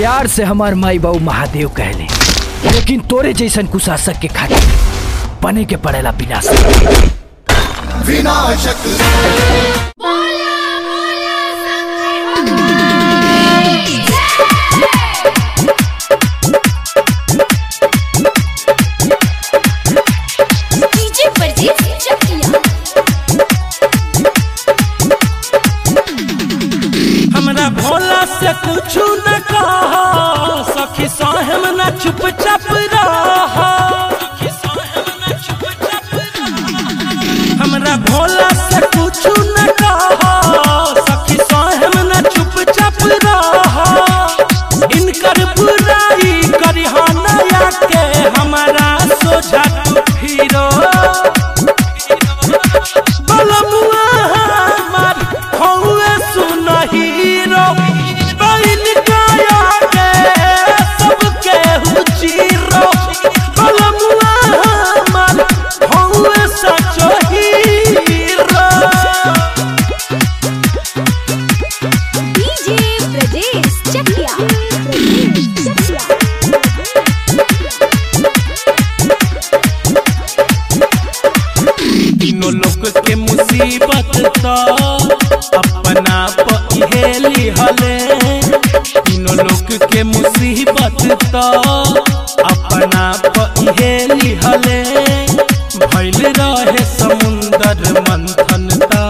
प्यार से हमार माई बाबू महादेव कहले लेकिन तोरे जैसन कुशासक के खातिर बने के पड़ेला विनाशक विनाशक डीजे परजीत चकिया हमरा भोला से कुछ न कहा सखी साहब न चुपचाप रहा हमरा भोला से कुछ न कहा सखी साहब न चुपचाप रहा इनकर बुराई करिहाना के हमारा सोझा तू फिरो बलमुआ हमार हौवे सुन हीरो बैल काया के सबके हुचीरो बलमुआ हमार हौवे सचो हीरो डीजे ब्रजेश चकिया ब्रजेश चकिया तीनों लोग के मुसीबत तो अपना पहेली हले तीनों लोग के मुसीबत तो अपना पहेली हले भइल रहे समुंदर मंथन ता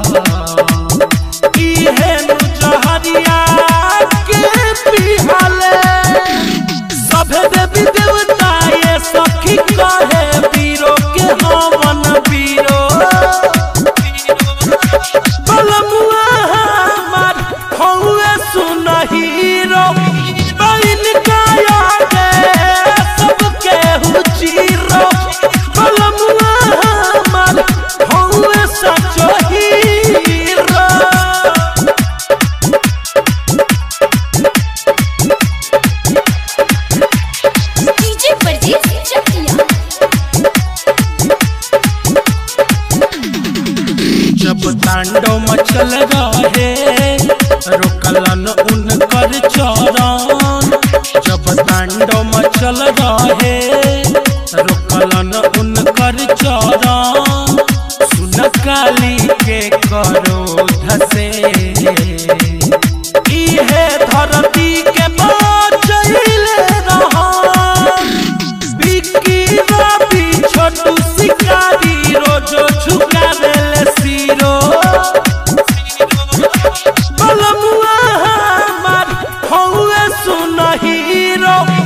इहे नु जहरिया के पिहले सभे देवी देवता ये सखी कहे वीरो के हवन वीरो बलमुआ हमार हौवे सुन हीरो बैल काया के सबके हुचीरो बलमुआ हमार हौवे सचो हीरो डीजे परजीत चकिया जब तांडव मचल रहे रोकलन उनकर चरण जब तांडव मचल रहे रोकलन उनकर चरण सुन काली के करोध से इहे धरती के बचैले रहा बिक्की रवि छोटू शिकारी रोजो झुकावेले सिरो बलमुआ हमार हौवे सुन हीरो